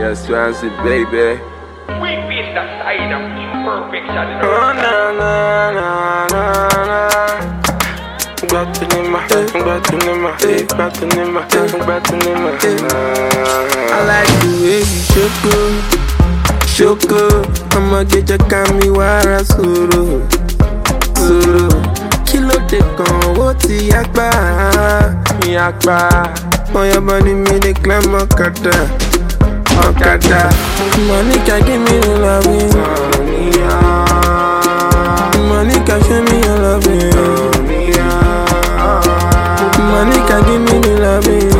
Yes, fancy, baby. We face the side of imperfection in Oh, our na, na, na, na, na. Gbatunima, gbatunima, gbatunima, gbatunima. I like the way you shoko, shoko. I'ma get your kami wara soro, soro. Kí ló dé kan ó ti yàgbá, yàgbá. Oya body me dey climb ọ̀kadà, ọ̀kadà. Monica give me the loving. Monica show me your loving. Monica give me the loving.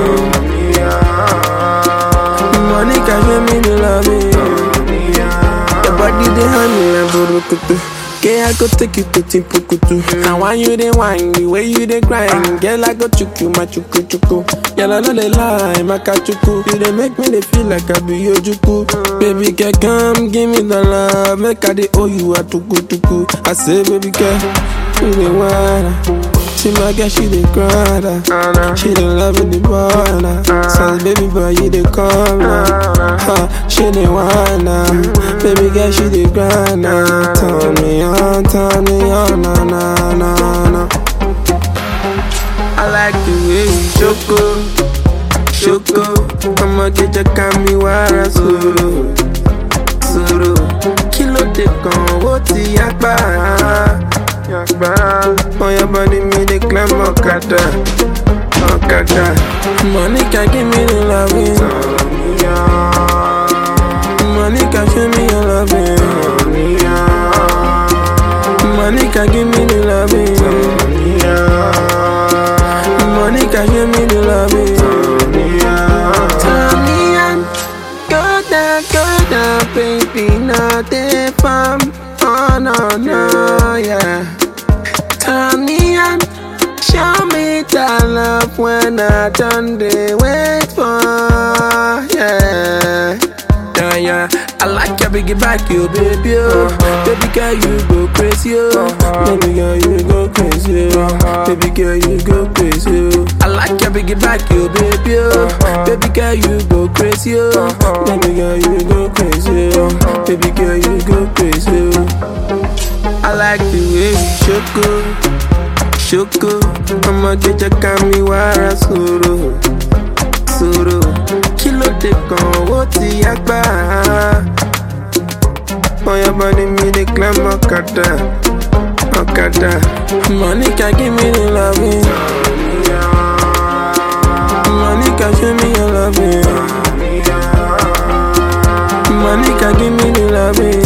Monica show me the loving. Your body dey hand me like burukutu. Okay, I go take you to Timbuktu. And why you dey whine, the way you dey grind, girl I go chuku my chuku chuku. Girl I no dey lie, my kachuku. You dey make me dey feel like I be Ojuku. Baby girl, come give me the love, make I dey owe you a tuku tuku. I say, baby girl, you dey whine. See my girl, she dey grind. ah. She dey love the boy now. So baby boy, you dey come now. Ha, she dey whine now. Baby girl, she dey grind now. Turn me on, turn me on, na na na na. I like the way you shoko, shoko. I'ma get your kami wara soro, soro. Kí ló dé kan ó ti yàgbá, yàgbá. Oya body me dey climb ọ̀kadà, ọ̀kadà. Monica give me the loving. Monica show me your loving. Monica give me the loving. Monica show me the loving. Turn me on, go down, go down, baby, nothing fun. Oh no no, yeah. Turn me on, show me that love when I done the wait for, yeah. Yeah, yeah. I like your biggie back, you baby, oh. Baby girl, you go crazy, oh. Baby girl, you go crazy, oh. Baby girl, you go crazy, oh. I like your biggie back, you baby, oh. Baby girl, you go crazy, oh. Baby girl, you go crazy, oh. Baby girl, you go crazy, oh. I like the way you shoko, shoko. I'ma get your kami wara soro, soro. Kí ló dé kan ó ti yàgbá? Oya body me dey climb ọ̀kadà, ọ̀kadà. Monica give me the loving. Monica show me your loving. Monica give me the loving.